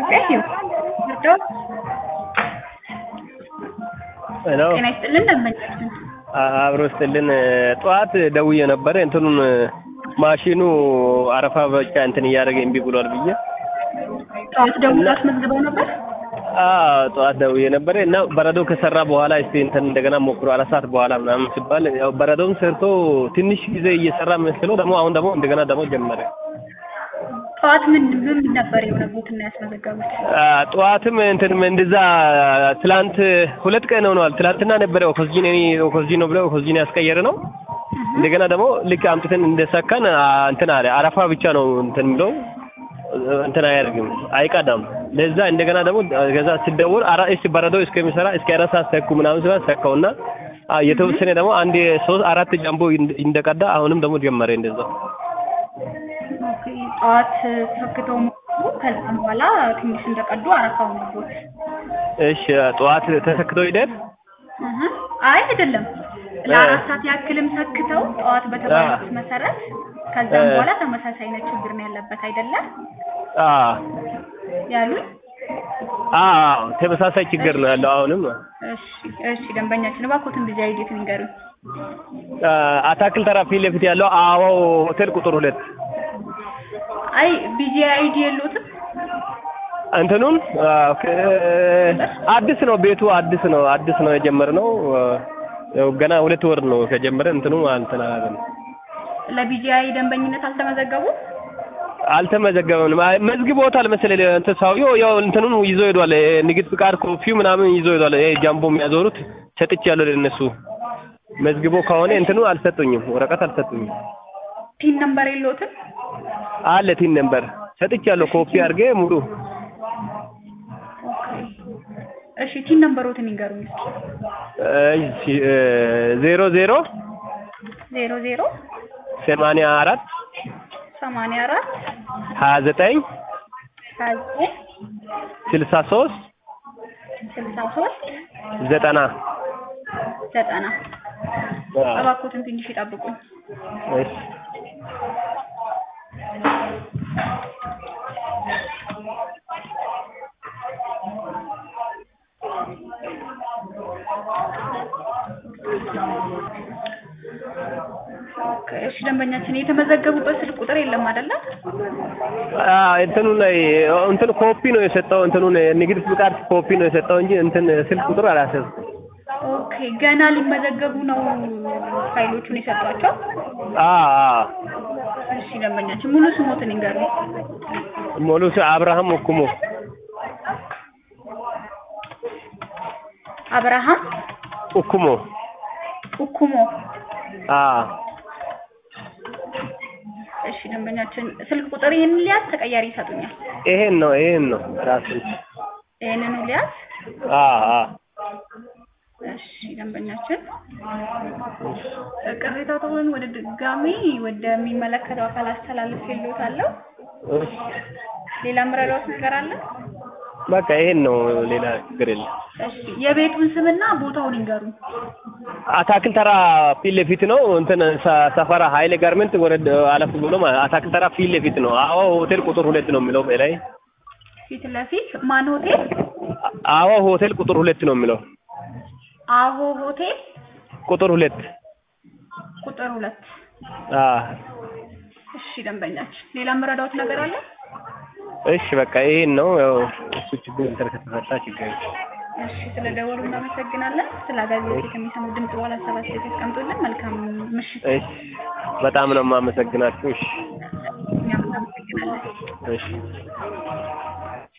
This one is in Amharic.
ኢትዮጵያ ህይወት ምርጫዎች ሄሎ ጤና ይስጥልን ደንበኛችን አብሮ ስትልን ጠዋት ደውዬ ነበረ እንትኑን ማሽኑ አረፋ ብቻ እንትን እያደረገ እምቢ ብሏል ብዬ ጠዋት ደውሎ አስመዝግበው ነበር አዎ ጠዋት ደውዬ ነበረ እና በረዶ ከሰራ በኋላ እስቲ እንትን እንደገና ሞክሮ አራት ሰዓት በኋላ ምናምን ሲባል ያው በረዶም ሰርቶ ትንሽ ጊዜ እየሰራ መስሎ ደግሞ አሁን ደግሞ እንደገና ደግሞ ጀመረ። ጠዋት ምን ምን ነበር የሆነቦትና ያስመዘገቡት አ፣ ጠዋትም እንትን እንደዛ ትላንት ሁለት ቀን ሆነዋል። ትላንትና ነበረ ኦክስጂን እኔ ኦክስጂን ነው ብለው ኦክስጂን ያስቀየረ ነው። እንደገና ደግሞ ልክ አምጥተን እንደሰካን አ፣ እንትን አለ አረፋ ብቻ ነው እንትን የሚለው እንትን አያደርግም አይቀዳም። ለዛ እንደገና ደግሞ ከዛ ሲደውል አራ እሺ በረዶ እስከሚሰራ እስከ አራት ሰዓት ሰኩ ምናምን ሲባል ሰካውና አ፣ የተወሰነ ደግሞ አንድ ሶስት አራት ጃምቦ እንደ- እንደቀዳ አሁንም ደግሞ ጀመረ እንደዛ ኦኬ ጠዋት ሰክተው ሞክሩ ከዛም በኋላ ትንሽ እንደቀዱ አረፋው ነቦት እሺ ጠዋት ተሰክቶ ሂደት እህ አይ አይደለም ለአራት ሰዓት ያክልም ሰክተው ጠዋት በተባሉት መሰረት ከዛም እ። በኋላ ተመሳሳይ አይነት ችግር ነው ያለበት አይደለም አ ያሉኝ አ ተመሳሳይ ችግር ነው ያለው አሁንም እሺ እሺ ደንበኛችን እባክዎትን ቢዚ አይዲት ንገሩኝ አ፣ አታክል ተራ ፊት ለፊት ያለው አዎ ሆቴል ቁጥር ሁለት አይ ቢዚ አይዲ የለዎትም እንትኑን አ፣ ከ- አዲስ ነው ቤቱ አዲስ ነው አዲስ ነው የጀመርነው አ፣ ያው ገና ሁለት ወር ነው ከጀመረ እንትኑ እንትን አላለም ለቢጂአይ ደንበኝነት አልተመዘገቡም አልተመዘገበም አይ፣ መዝግቦታል መሰለኝ እንትን ሰውዬው ያው እንትኑን ይዞ ሄዷል እ፣ ንግድ ፍቃድ ኮፊው ምናምን ይዞ ሄዷል ይሄ ጃምቦ የሚያዞሩት ሰጥቻለሁ ለእነሱ መዝግቦ ከሆነ እንትኑ አልሰጡኝም ወረቀት አልሰጡኝም ፒን ነምበር የለዎትም አለ ቲን ነበር ሰጥቻለሁ ኮፒ አድርጌ ሙሉ ኦኬ እሺ ቲን ነምበሮትን ይንገሩኝ እስኪ እሺ እ፣ ዜሮ ዜሮ ዜሮ ዜሮ ሰማንያ አራት ሰማንያ አራት ሀያ ዘጠኝ ሀያ ዘጠኝ ስልሳ ሶስት ስልሳ ሶስት ዘጠና ዘጠና አ፣ እባክዎትን ትንሽ ይጠብቁኝ እሺ ኦኬ እሺ ደንበኛችን የተመዘገቡበት ስልክ ቁጥር የለም አይደለ አ፣ እንትኑ ላይ እንትን ኮፒ ነው የሰጠው እንትኑን ንግድ ፍቃድ ኮፒ ነው የሰጠው እንጂ እንትን ስልክ ቁጥር አላሰብኩም። ኦኬ ገና ሊመዘገቡ ነው ፋይሎቹን የሰጧቸው አ አ እሺ ደንበኛችን ሙሉ ስሞትን ይንገሩኝ ሞሉስ አብርሃም ወኩሞ አብርሃም ኡኩሞ ኡኩሞ አ እሺ ደንበኛችን ስልክ ቁጥር ይህንን ሊያዝ ተቀያሪ ይሰጡኛል ይሄን ነው ይሄን ነው ራሱ ይህንኑ ሊያዝ አ አ እሺ ደንበኛችን ቅሬታውን ወደ ድጋሚ ወደሚመለከተው አካል አስተላልፍ የለዎታለሁ እሺ ሌላ ምረዳዎት ነገር አለ በቃ ይሄን ነው ሌላ ችግር የለም። እሺ የቤቱን ስምና ቦታውን ይንገሩኝ አታክል ተራ ፊት ለፊት ነው እንትን ሰ- ሰፈራ ኃይሌ ጋርመንት ወረድ አለፍ ብሎ ማለት አታክል ተራ ፊት ለፊት ነው። አዎ ሆቴል ቁጥር ሁለት ነው የሚለው በላይ ፊት ለፊት ማን ሆቴል አዎ ሆቴል ቁጥር ሁለት ነው የሚለው አሆ ሆቴል ቁጥር ሁለት ቁጥር ሁለት አ እሺ ደንበኛችን ሌላ ምረዳዎት ነገር አለ እሺ በቃ ይሄን ነው ያው እሱ ችግር እንትን ከተፈታ ችግር የለም። እሺ ስለደወሉ እናመሰግናለን ስለ አገልግሎት የሚሰሙ ድምጽ በኋላ ሰባት ያስቀምጡልን መልካም ምሽት እሺ በጣም ነው የማመሰግናችሁ። እሺ እኛም እናመሰግናለን እሺ